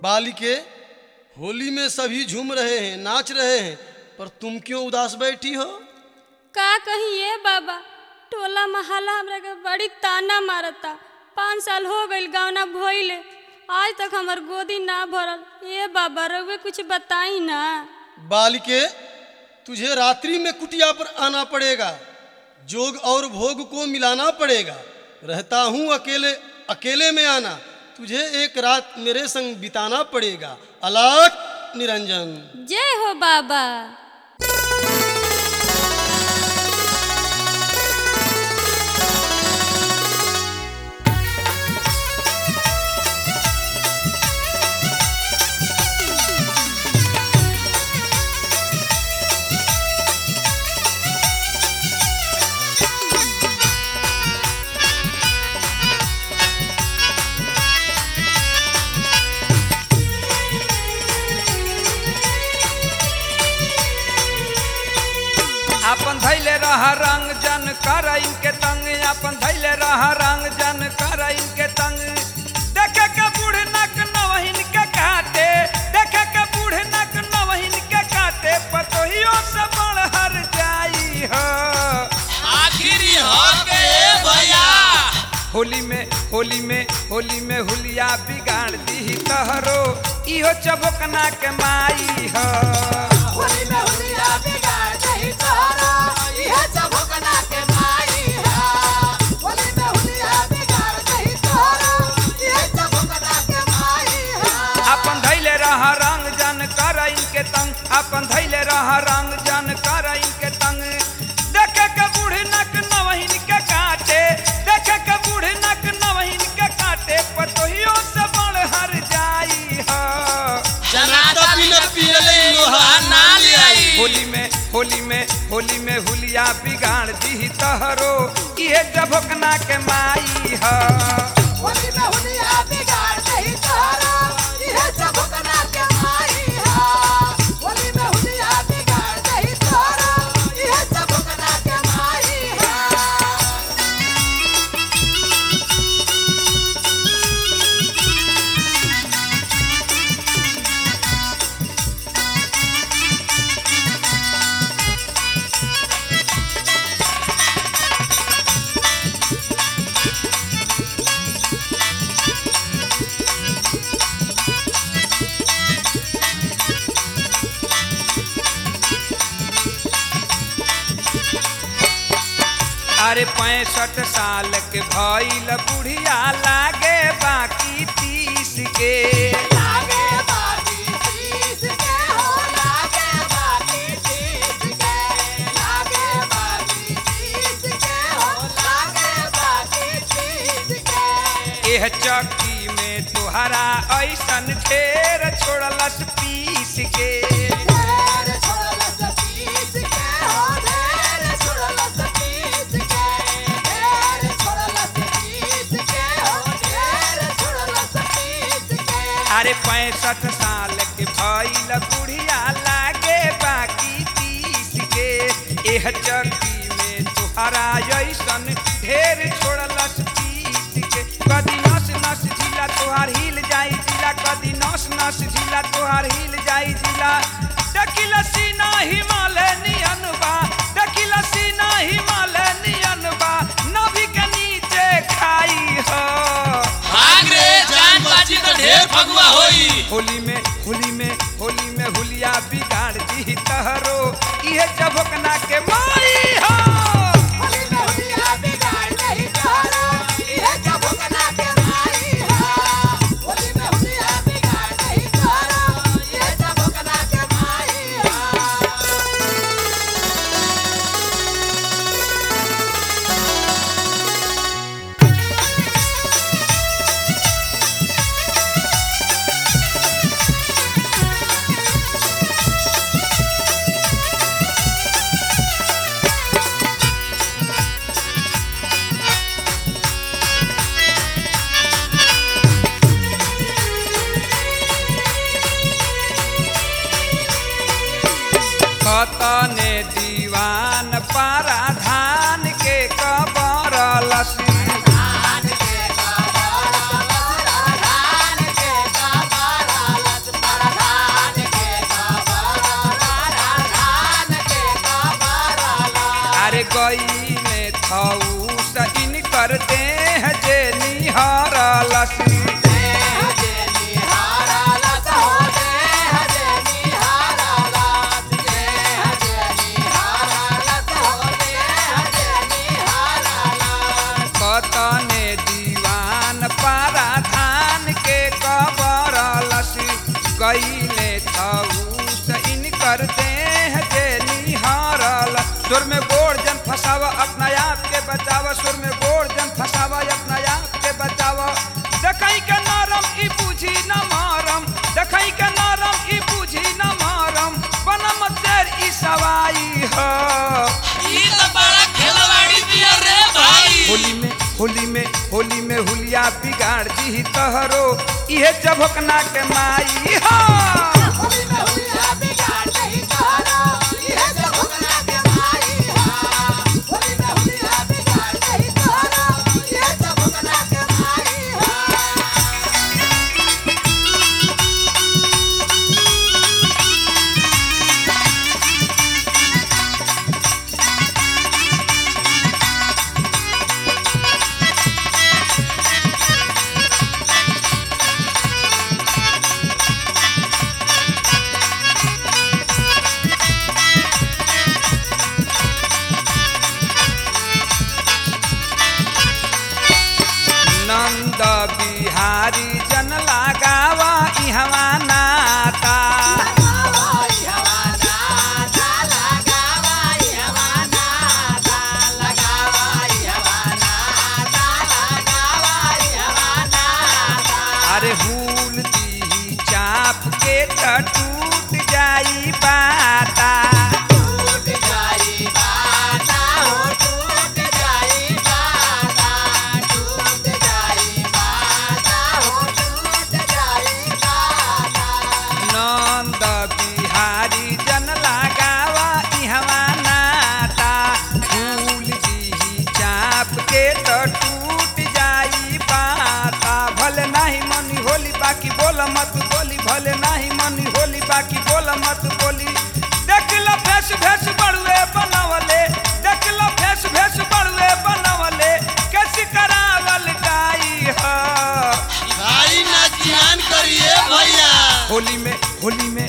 बालिके होली में सभी झूम रहे हैं नाच रहे हैं पर तुम क्यों उदास बैठी हो का कही ये बाबा टोला महला हमरा के बड़ी ताना मारता पाँच साल हो गईल गावना भइले आज तक हमर गोदी ना भरल ये बाबा रउए कुछ बताई ना बालिके तुझे रात्रि में कुटिया पर आना पड़ेगा जोग और भोग को मिलाना पड़ेगा रहता हूँ अकेले अकेले में आना तुझे एक रात मेरे संग बिताना पड़ेगा अलाक निरंजन जय हो बाबा अपन धैले रह रंग जन कर इनके तंग अपन धैले रह रंग जन कर इनके तंग देखे के बूढ़ नक नवहिन के काटे देखे के बूढ़ नक नवहिन के काटे पतोहियो से बड़ हर जाई हो आखिरी हो के भैया होली में होली में होली में हुलिया बिगाड़ दी तहरो इहो चबोकना के माई हो होली में हुलिया बिगाड़ दही तोहरा इहे चबोकना के माई हा होली में हुलिया बिगाड़ दही तोहरा इहे चबोकना के माई हा अपन धैले रह रंग जन कर इनके तंग अपन धैले रह रंग जन कर इनके तंग देखे के बूढ़ नक नवहिन के काटे देखे के बूढ़ नक नवहिन के काटे पतोहियो से बड़ हर जाई हो जनाता बिना पियले लोहा ना ले आई होली में होली में होली में हुलिया बिगाड़ दी तहरो इहे जभोकना के माई हो होली में हुलिया बिगाड़ दही तोहरा इहे चबोकना के माई हा होली में हुलिया बिगाड़ दही तोहरा इहे चबोकना के माई हा अरे पैंसठ साल के भइल बुढ़िया लागे बाकी तीस के लागे बाकी तीस के हो लागे बाकी तीस के लागे बाकी तीस के हो लागे बाकी तीस के एह चक्की में तुहरा ऐसन ढेर छोड़लस पीस के ढेर छोड़लस तीस के हो ढेर छोड़लस तीस के ढेर छोड़लस तीस के हो ढेर छोड़लस तीस के अरे पैंसठ साल के भइल बुढ़िया लागे बाकी तीस के एह चक्की में तुहरा ऐसन ढेर छोड़लस पीस के कदी नस नस झीला तोहार हिल जाई जिला कदी नस नस झीला तोहार हिल जाई जिला दकिल सीना हिमालय नियन बा दकिल सीना हिमालय नियन बा नभी के नीचे खाई हो भाग रे जान बाजी तो ढेर फगुआ होई होली में होली में होली में हुलिया बिगाड़ दी तहरो इहे चबकना के माई हो होली में हुलिया बिगाड़ दही तोहरा इहे चबोकना के माई हा होली में हुलिया बिगाड़ दही तोहरा इहे चबोकना के माई हा कतने दीवान पारा धान के कबर लसी धान के कबर कैले छऊस इनकर देह जे निहारल सुर में गोड़ जन फसावा अपना आप के बचावा सुर में गोड़ जन फसावा अपना आप के बचावा देखई के नरम ई बूझी न मारम देखई के नरम ई बूझी न मारम बनम तेर ई सवाई ह ई तो बड़ा खेलवाड़ी दिया रे भाई होली में होली में होली में हुलिया बिगाड़ दी तहरो इहे चभकना के माई हा होली में हुलिया बिगाड़ नहीं करो ये जब भगना के माई हा होली में हुलिया बिगाड़ नहीं करो ये जब भगना के माई हा नंद बिहारी जन लगावा इहवा नाता लगावाई हवाना दा लगावाई हवाना दा लगावाई हवाना दा लगावाई हवाना दा अरे हुल दी चाप के त टूट जाई बाता टूट जाई बाता हो टूट जाई बाता टूट जाई बाता हो टूट जाई बाता नंद बिहारी जन लगावा इहवा नाता फूल दी चाप के तो टूट जाई पाता भले नाही मनी होली बाकी बोल मत बोली भले नाही मनी होली बाकी बोल मत बोली देख लो फेस भेस बड़ुए बनवले देख लो फेस भेस बड़ुए बनवले कैसी करावल गाई हा भाई ना ध्यान करिए भैया होली में होली में